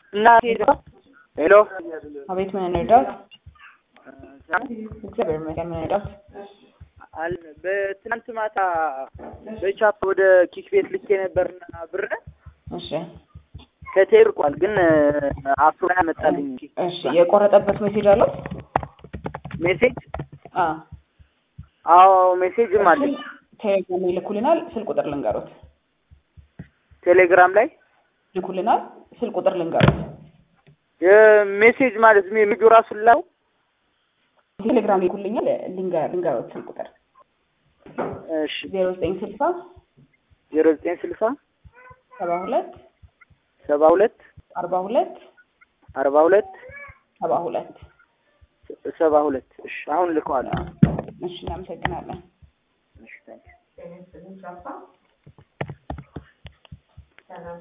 እና ሄሎ አቤት ምን እንርዳት? እግዚአብሔር ይመስገን ምን እንርዳት? አል በትናንት ማታ በቻፕ ወደ ኪክ ቤት ልኬ ነበርና ብር እሺ ከቴርቋል ግን አፍሮ ያመጣልኝ እሺ የቆረጠበት ሜሴጅ አለው? ሜሴጅ አ አዎ ሜሴጅም አለኝ ቴሌግራም ይልኩልናል። ስልክ ቁጥር ልንገሩት። ቴሌግራም ላይ ይልኩልናል። ስልክ ቁጥር ልንገሩት። የሜሴጅ ማለት ሜሴጁ ራሱ ላው ቴሌግራም ይልኩልኛል። ልንገር ልንገሩት ስልክ ቁጥር እሺ ዜሮ ዘጠኝ ስልሳ ዜሮ ዘጠኝ ስልሳ ሰባ ሁለት ሰባ ሁለት አርባ ሁለት አርባ ሁለት ሰባ ሁለት ሰባ ሁለት እሺ አሁን ልከዋለሁ እሺ እናመሰግናለን። እሺ ታንኪ